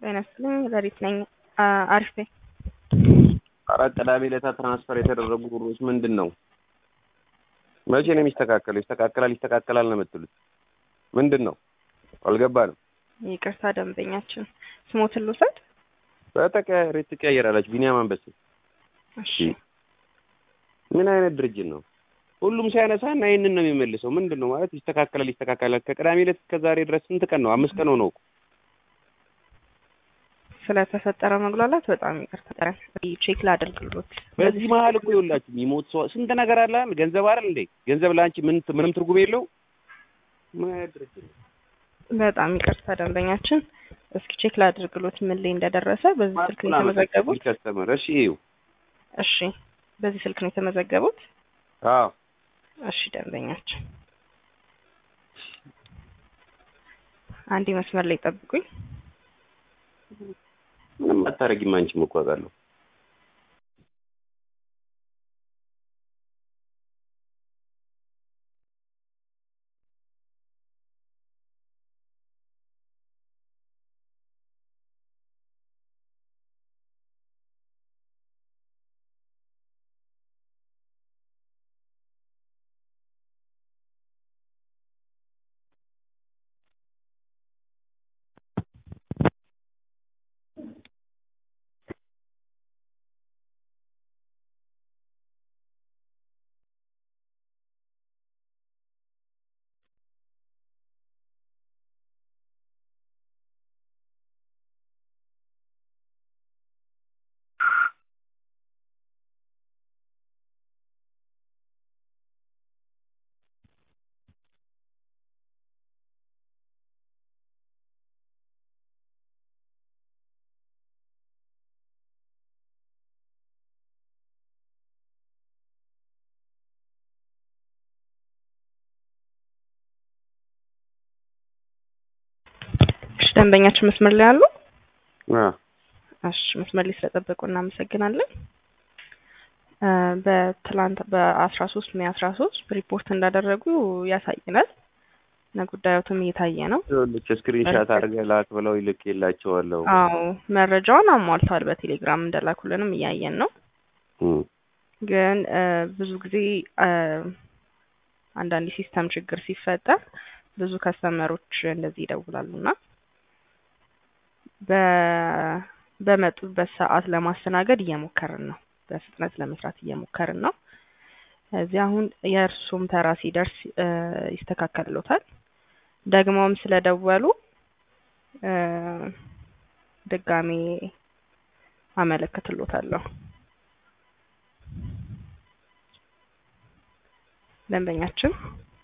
ጤና ይስጥልኝ ሌሊት ነኝ። አሪፍ ነኝ። አራት ቅዳሜ ዕለት ትራንስፈር የተደረጉ ብሮች ምንድን ነው? መቼ ነው የሚስተካከለው? ይስተካከላል ይስተካከላል ነው የምትሉት? ምንድን ነው አልገባንም። ይቅርታ ደንበኛችን ስሞትን ልውሰድ። በተቀያሪ ትቀያየራላችሁ። ቢኒያም አንበሴ እሺ ምን አይነት ድርጅት ነው? ሁሉም ሲያነሳ እና ይህንን ነው የሚመልሰው። ምንድን ነው ማለት ይስተካከላል ይስተካከላል። ከቅዳሜ ዕለት እስከ ዛሬ ድረስ ስንት ቀን ነው? አምስት ቀን ሆነው እኮ ስለተፈጠረ መጉላላት በጣም ይቅርታ። ቼክ ላደርግሎት። በዚህ መሀል እኮ ይኸውላችሁ የሚሞት ሰው ስንት ነገር አለ። ገንዘብ አይደል እንዴ? ገንዘብ ለአንቺ ምን ምንም ትርጉም የለው። ምን አይነት ድርጅት ነው? በጣም ይቅርታ ደንበኛችን፣ እስኪ ቼክ ላደርግሎት ምን ላይ እንደደረሰ። በዚህ ስልክ ነው የተመዘገቡት? ከስተመር እሺ፣ ይኸው እሺ፣ በዚህ ስልክ ነው የተመዘገቡት? አዎ። እሺ ደንበኛችን፣ አንዴ መስመር ላይ ጠብቁኝ። ምንም አታረጊም አንቺም እኮ አውቃለሁ። እሺ ደንበኛችን መስመር ላይ አሉ? አዎ። እሺ መስመር ላይ ስለጠበቁ እናመሰግናለን። በትላንት በአስራ ሶስት ሜይ አስራ ሶስት ሪፖርት እንዳደረጉ ያሳየናል እና ጉዳዮትም እየታየ ነው። ይኸውልሽ ስክሪንሻት አድርገህ ላክ ብለው ይልክ የላቸዋለሁ። አዎ መረጃውን አሟልተዋል። በቴሌግራም እንደላኩልንም እያየን ነው። ግን ብዙ ጊዜ አንዳንድ ሲስተም ችግር ሲፈጠር ብዙ ከስተመሮች እንደዚህ ይደውላሉ እና በመጡበት ሰዓት ለማስተናገድ እየሞከርን ነው። በፍጥነት ለመስራት እየሞከርን ነው። እዚህ አሁን የእርሱም ተራ ሲደርስ ይስተካከልሎታል። ደግሞም ስለደወሉ ድጋሜ አመለክትሎታለሁ። ደንበኛችን